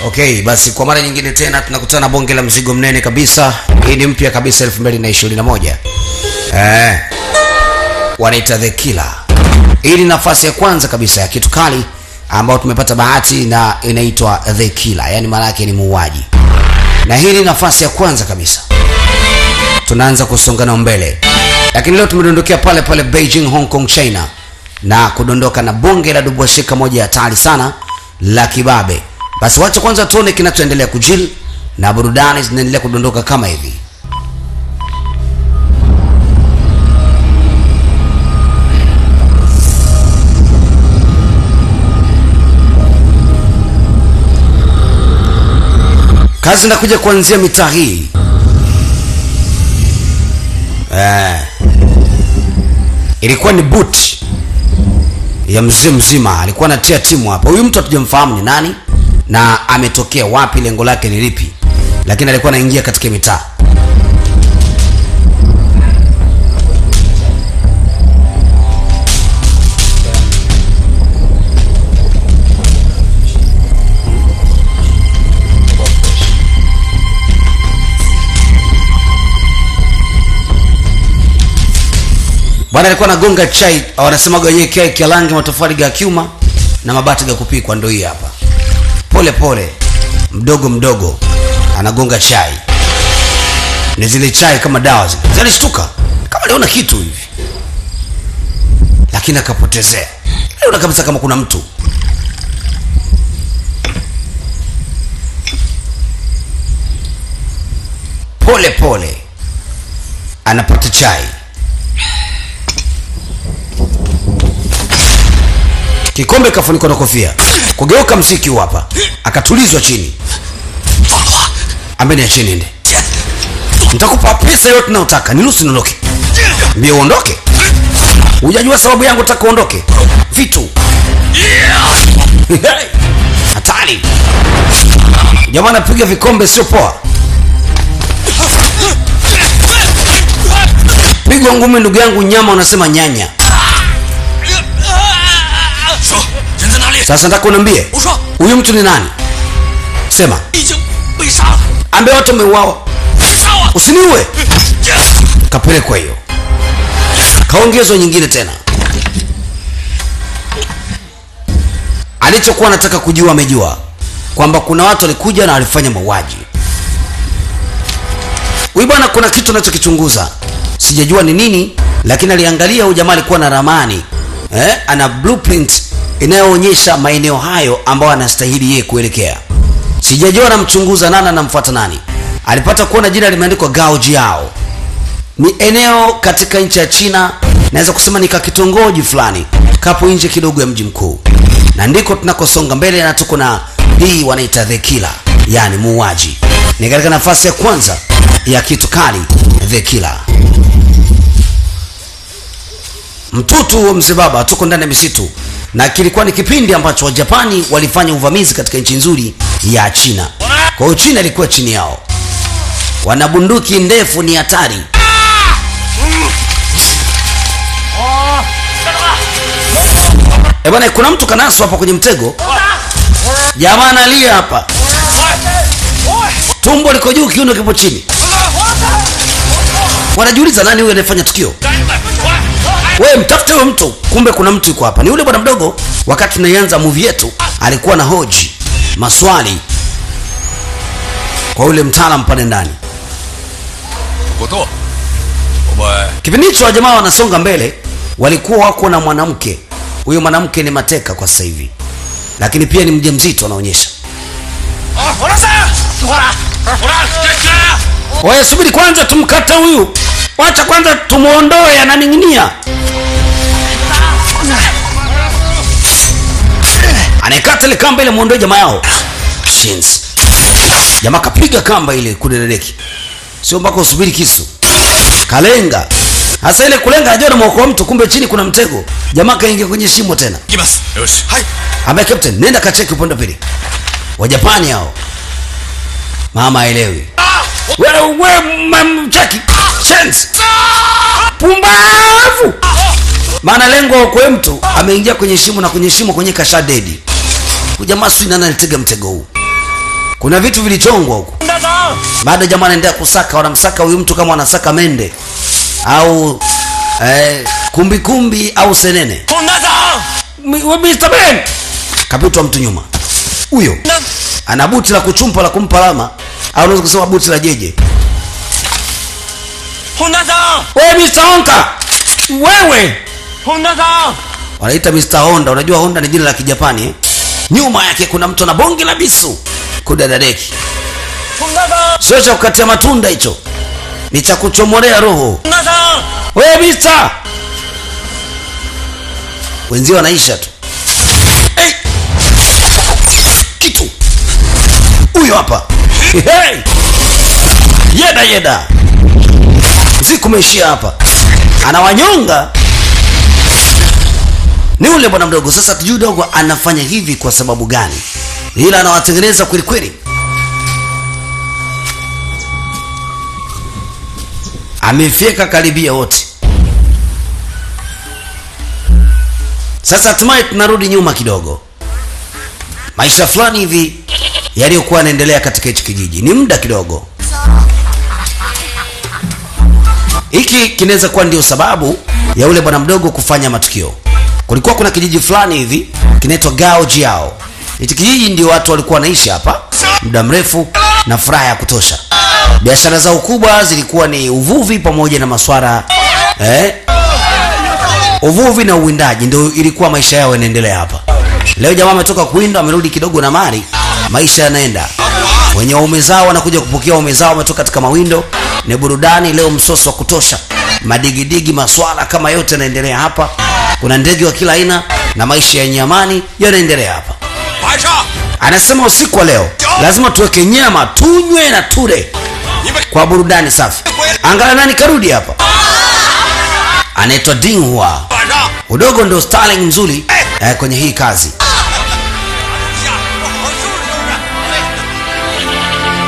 Okay, basi kwa mara nyingine tena tunakutana bonge la mzigo mnene kabisa. Hii ni mpya kabisa 2021. Eh. Wanaita The Killer. Hii ni nafasi ya kwanza kabisa ya kitu kali ambayo tumepata bahati na inaitwa The Killer, yaani maana yake ni muuaji. Na hii ni nafasi ya kwanza kabisa. Tunaanza kusongana mbele. Lakini leo tumedondokea pale pale Beijing, Hong Kong, China na kudondoka na bonge la dubwashika moja hatari sana la kibabe. Basi wacha kwanza tuone kinachoendelea kujili na burudani zinaendelea kudondoka kama hivi. Kazi inakuja kuanzia mitaa hii eh, ilikuwa ni boot ya mzee mzima, alikuwa anatia timu hapa. Huyu mtu hatujamfahamu ni nani na ametokea wapi, lengo lake ni lipi, lakini alikuwa anaingia katika mitaa. Bwana alikuwa anagonga chai, wanasemaga wenyewe chai kia rangi matofali ga kiuma na mabati ga kupikwa, ndio hii hapa. Pole pole, mdogo mdogo, anagonga chai. Ni zile chai kama dawa zile. Zalishtuka kama aliona kitu hivi, lakini akapotezea. Aliona kabisa kama kuna mtu. Pole pole anapata chai. kikombe kafunikwa na kofia kugeuka mziki huu hapa akatulizwa chini ambeni ya chini nde nitakupa pesa yote nayotaka niruhusu niondoke mbio uondoke hujajua sababu yangu taka uondoke vitu hatari jamaa anapiga vikombe sio poa pigwa ngumi ndugu yangu nyama unasema nyanya 说人在哪里？ sasa nataka uniambie 我说 huyu mtu ni nani sema 已经被杀了， ambe wote umeuawa 杀我！ usiniue kapelekwa hiyo kaongezwa nyingine tena alichokuwa anataka kujua amejua kwamba kuna watu walikuja na walifanya mauaji huyu bwana kuna kitu anachokichunguza sijajua ni nini lakini aliangalia huyu jamaa alikuwa na ramani eh, ana blueprint inayoonyesha maeneo hayo ambayo anastahili yeye kuelekea sijajua anamchunguza nani anamfuata nani alipata kuona jina limeandikwa gao jiao ni eneo katika nchi ya china naweza kusema ni kakitongoji fulani kapo nje kidogo ya mji mkuu na ndiko tunakosonga mbele na tuko na hii wanaita the killer yani muuaji ni katika nafasi ya kwanza ya kitu kali the killer mtutu wa mzee baba tuko ndani ya misitu na kilikuwa ni kipindi ambacho wajapani walifanya uvamizi katika nchi nzuri ya china kwa hiyo china ilikuwa chini yao wana bunduki ndefu ni hatari Eh bwana kuna mtu kanaswa hapa kwenye mtego jamaa analia hapa tumbo liko juu kiuno kipo chini wanajiuliza nani huyu anayefanya tukio wewe mtafute huyo mtu kumbe kuna mtu yuko hapa ni yule bwana mdogo wakati tunaianza movie yetu alikuwa na hoji maswali kwa yule mtaalam pale ndani 不动，我们 kipindi hicho wa jamaa wanasonga mbele walikuwa wako na mwanamke huyo mwanamke ni mateka kwa sasa hivi lakini pia ni mjamzito anaonyesha 啊，我来三，死活了，我来，这这， Oya, subiri kwanza tumkate huyu, wacha kwanza tumuondoe, ananing'inia. Anaikata ile kamba ile, muondoe jamaa yao. Shins. Jamaa kapiga kamba ile kudedeki, sio mpaka usubiri kisu, kalenga hasa ile kulenga, najua namwokoa mtu, kumbe chini kuna mtego. Jamaa kaingia kwenye shimo tena. いきます。よし。はい。 Ambaye captain, nenda kacheki upande wa pili. Wajapani hao. Mama aelewi. Wewe wewe mchaki. Chance. Pumbavu. Maana lengo kwa mtu ameingia kwenye shimo na kwenye shimo kwenye kasha dedi. Huyu jamaa sio nani alitega mtego huu. kuna vitu vilichongwa huku 洪大嫂， bado jamaa anaendelea kusaka wanamsaka huyu mtu kama wanasaka mende au eh, kumbi kumbi au senene 洪大嫂， Mi- we Mr. Ben kapitwa mtu nyuma huyo 那 ana buti la kuchumpa la kumpa lama au unaweza kusema buti la jeje 洪大嫂， we Mr. Honka wewe 洪大嫂， wanaita Mr. Honda unajua Honda ni jina la kijapani eh? nyuma yake kuna mtu na bonge la bisu kudadadeki 洪大嫂， sio cha kukatia matunda hicho ni cha kuchomolea roho 洪大嫂， we Mr. wenzio wanaisha tu hey! kitu huyo hapa hey! yeda yeda usiku umeishia hapa anawanyonga ni ule bwana mdogo sasa tujui dogo anafanya hivi kwa sababu gani ila anawatengeneza kweli kweli amefyeka karibia wote sasa hatimaye tunarudi nyuma kidogo maisha fulani hivi yaliyokuwa yanaendelea katika hichi kijiji ni muda kidogo hiki kinaweza kuwa ndio sababu ya ule bwana mdogo kufanya matukio kulikuwa kuna kijiji fulani hivi kinaitwa gao jiao hichi kijiji ndio watu walikuwa wanaishi hapa muda mrefu na furaha ya kutosha biashara zao kubwa zilikuwa ni uvuvi pamoja na maswara eh, uvuvi na uwindaji ndio ilikuwa maisha yao yanaendelea hapa leo jamaa ametoka kuwinda amerudi kidogo na mali maisha yanaenda wenye waume zao wanakuja kupokea waume zao wametoka katika mawindo ni burudani leo msoso wa kutosha madigidigi maswala kama yote yanaendelea hapa kuna ndege wa kila aina na maisha yenye amani yanaendelea hapa 晚上 anasema usiku wa leo lazima tuweke nyama tunywe na ture 你们 kwa burudani safi angalia nani karudi hapa anaitwa dinghua 晚上 udogo ndio starling mzuri eh, kwenye hii kazi 下我好好收拾收拾。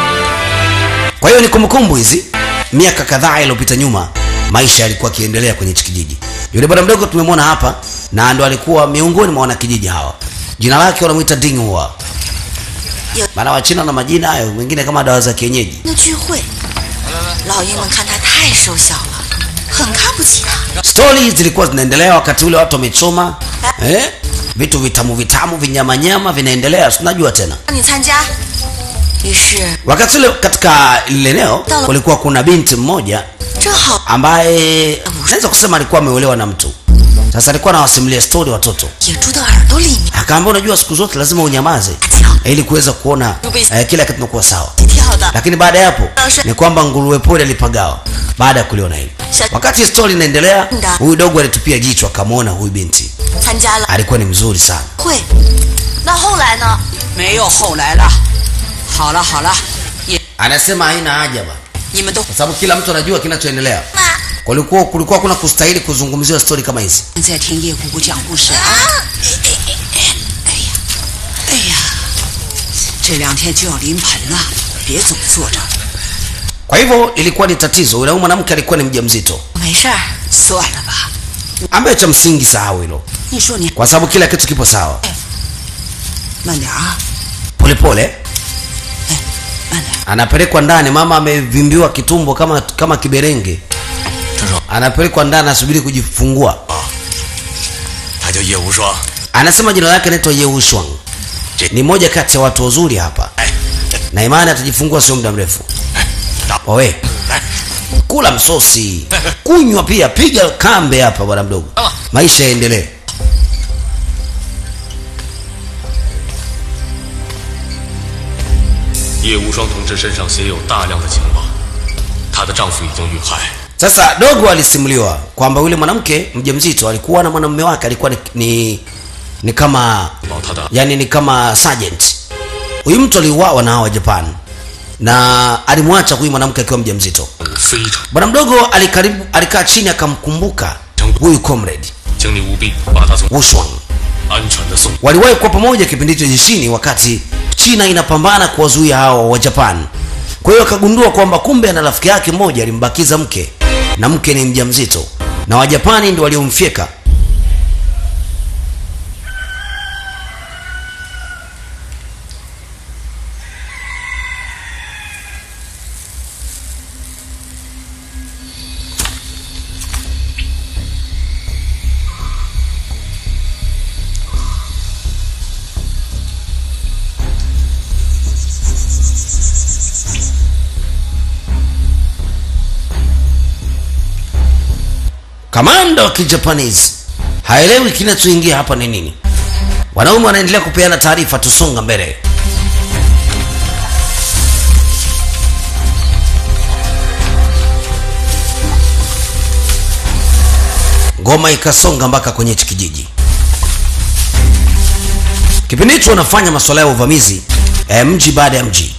kwa hiyo ni kumbukumbu hizi miaka kadhaa iliyopita nyuma maisha yalikuwa akiendelea kwenye hichi kijiji yule bwana mdogo tumemwona hapa na ndo alikuwa miongoni mwa wanakijiji hawa jina lake wanamwita dinghua maana wachina na majina hayo mengine kama dawa za kienyeji 的聚会，老鹰们看他太瘦小了，很看不起他。 stori zilikuwa zinaendelea wakati ule watu wamechoma eh? vitu vitamu vitamu vinyamanyama vinaendelea tunajua tena 让你参加，于是 wakati ule katika lile eneo kulikuwa kuna binti mmoja 正好 ambaye naweza kusema alikuwa ameolewa na mtu sasa alikuwa anawasimulia stori watoto 野猪的耳朵里面 akaambia unajua siku zote lazima unyamaze 大叫， ili kuweza kuona eh, kila kitu kinakuwa sawa 跳的 lakini baada ya hapo ni kwamba nguruwe pori alipagawa baada ya kuliona hili wakati stori inaendelea huyu dogo alitupia jicho akamwona huyu binti 参加了 alikuwa ni mzuri sana 会。那后来呢？ 没有后来了。好了好了，也 anasema haina haja ba 你们都 kwa sababu kila mtu anajua kinachoendelea 妈 kulikuwa kulikuwa kuna kustahili kuzungumziwa stori kama hizi 在听叶姑姑讲故事啊。哎呀，哎呀，这两天就要临盆了，别总坐着。 kwa hivyo ilikuwa ni tatizo yule mwanamke alikuwa ni mjamzito 没事儿， 算了吧， ambaye cha msingi sahau hilo 你说你 kwa sababu kila kitu kipo sawa 慢点啊， polepole 哎，慢点。 anapelekwa ndani mama amevimbiwa kitumbo kama kama kiberenge 郑少， anapelekwa ndani asubiri kujifungua 他叫叶无双。 anasema jina lake anaitwa yeushwang Je- ni moja kati ya watu wazuri hapa 哎， na imani atajifungua sio muda mrefu 打 wawe 来， kula msosi kunywa pia piga kambe hapa bwana mdogo maisha yaendelee 叶无双同志身上携有大量的情报，她的丈夫已经遇害， sasa dogo alisimuliwa kwamba yule mwanamke mjamzito alikuwa na mwanamume wake alikuwa ni, ni, ni kama 保她的 yani ni kama sergeant huyu mtu aliuawa na hawa japan na alimwacha huyu mwanamke akiwa mjamzito 非常， bwana mdogo alikaribu alikaa chini akamkumbuka huyu comrade 请你务必把她从 Wushwang. 安全的送。 waliwahi kuwa pamoja kipindi hicho jeshini wakati china inapambana kuwazuia hawa wa japan kwa hiyo akagundua kwamba kumbe ana rafiki yake mmoja alimbakiza mke na mke ni mjamzito na wajapani ndio waliomfyeka kamanda wa kijapanese haelewi kinachoingia hapa ni nini wanaume wanaendelea kupeana taarifa tusonga mbele ngoma ikasonga mpaka kwenye hichi kijiji kipindi hicho wanafanya masuala ya uvamizi eh, mji baada ya mji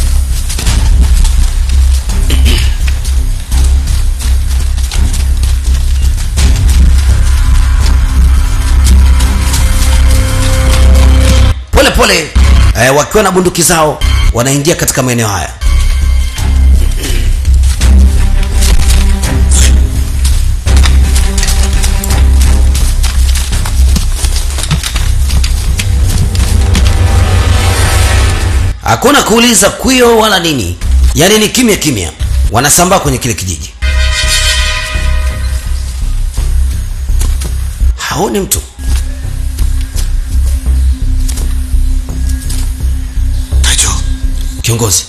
pole pole eh, wakiwa na bunduki zao wanaingia katika maeneo haya hakuna kuuliza kwio wala nini yaani ni kimya kimya wanasambaa kwenye kile kijiji haoni mtu Taicho, kiongozi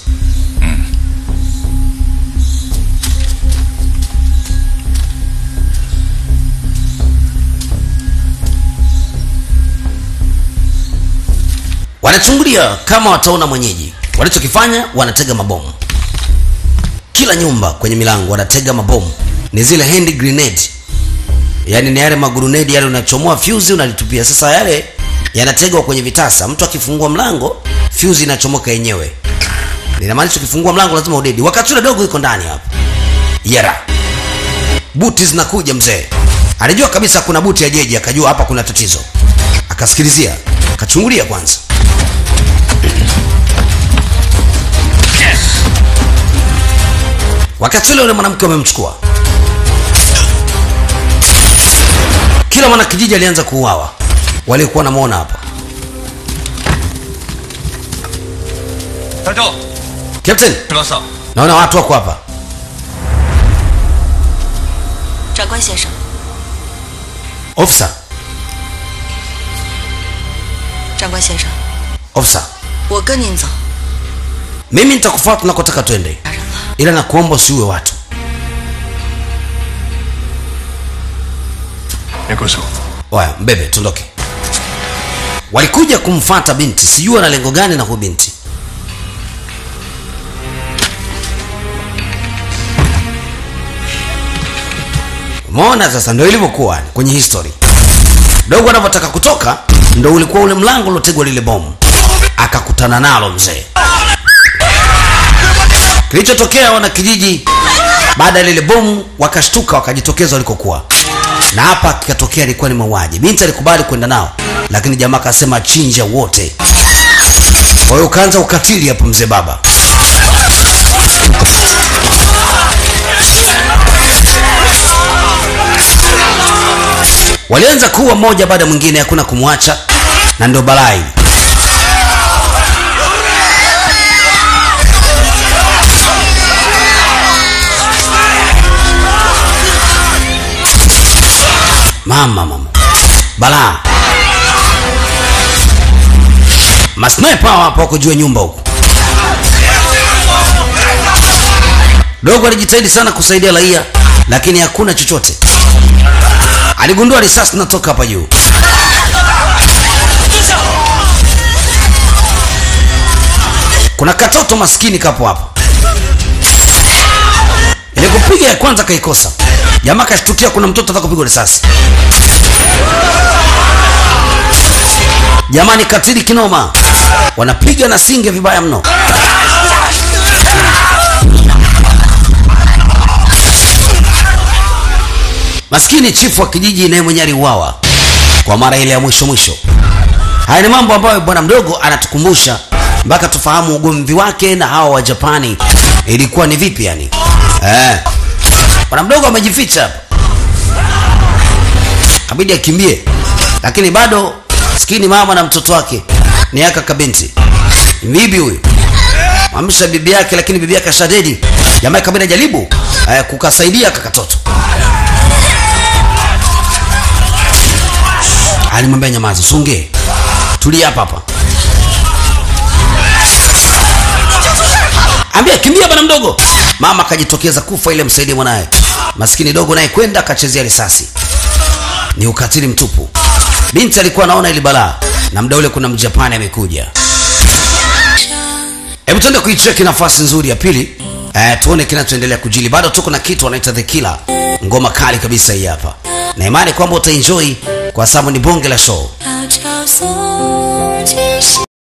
wanachungulia kama wataona mwenyeji walichokifanya wanatega mabomu kila nyumba kwenye milango wanatega mabomu ni zile hand grenade yaani ni yale magurunedi yale unachomoa fuse unalitupia sasa yale yanategwa kwenye vitasa mtu akifungua mlango fuse inachomoka yenyewe ninamaanisha ukifungua mlango lazima udedi wakati ule dogo iko ndani hapo yera buti zinakuja mzee alijua kabisa kuna buti ya jeji akajua hapa kuna tatizo akasikilizia akachungulia kwanza wakati ule ule mwanamke wamemchukua kila mwanakijiji alianza kuuawa waliokuwa wanamwona hapa 团长， captain 这嫂， naona watu wako hapa 长官先生， officer 长官先生， officer 我跟您走。 mimi nitakufuata tunakotaka twende 打人了， ila nakuomba usiue watu 别过手。 waya mbebe tuondoke walikuja kumfata binti sijui ana lengo gani na huyu binti umeona sasa ndo ilivyokuwa kwenye history dogo anavyotaka kutoka ndo ulikuwa ule mlango uliotegwa lile bomu akakutana nalo mzee kilichotokea wana kijiji baada ya lile bomu wakashtuka wakajitokeza walikokuwa na hapa kikatokea ilikuwa ni mauaji binti alikubali kwenda nao lakini jamaa akasema chinja wote kwa hiyo ukaanza ukatili hapo mzee baba walianza kuwa mmoja baada ya mwingine hakuna kumwacha na ndio balaa hili mama mama balaa masniper hawa hapo wako juu ya nyumba huko dogo alijitahidi sana kusaidia raia lakini hakuna chochote aligundua risasi zinatoka hapa juu kuna katoto maskini kapo hapa ile kupiga ya kwanza kaikosa jamaa kashtukia kuna mtoto ataka kupigwa risasi jamani katili kinoma wanapiga na singe vibaya mno maskini chifu wa kijiji naye mwenye aliuawa kwa mara ile ya mwisho mwisho haya ni mambo ambayo bwana mdogo anatukumbusha mpaka tufahamu ugomvi wake na hawa wa japani ilikuwa ni vipi yani eh. bwana mdogo amejificha hapa kabidi akimbie lakini bado skini mama na mtoto wake ni aka kabinti bibi huyu amsha bibi yake lakini bibi yake ashadedi jamaa kabidi ajaribu eh, kukasaidia kakatoto alimwambia nyamazi songe tulia hapa hapa ambia kimbia bwana mdogo mama akajitokeza kufa ile msaidie mwanaye maskini dogo naye kwenda akachezea risasi ni ukatili mtupu binti alikuwa anaona ili balaa na mda ule kuna mjapani amekuja hebu tuende kuicheki nafasi nzuri ya pili eh, tuone kinachoendelea kujili bado tuko na kitu wanaita the killer ngoma kali kabisa hii hapa na imani kwamba utaenjoy kwa sababu ni bonge la show 悄悄送。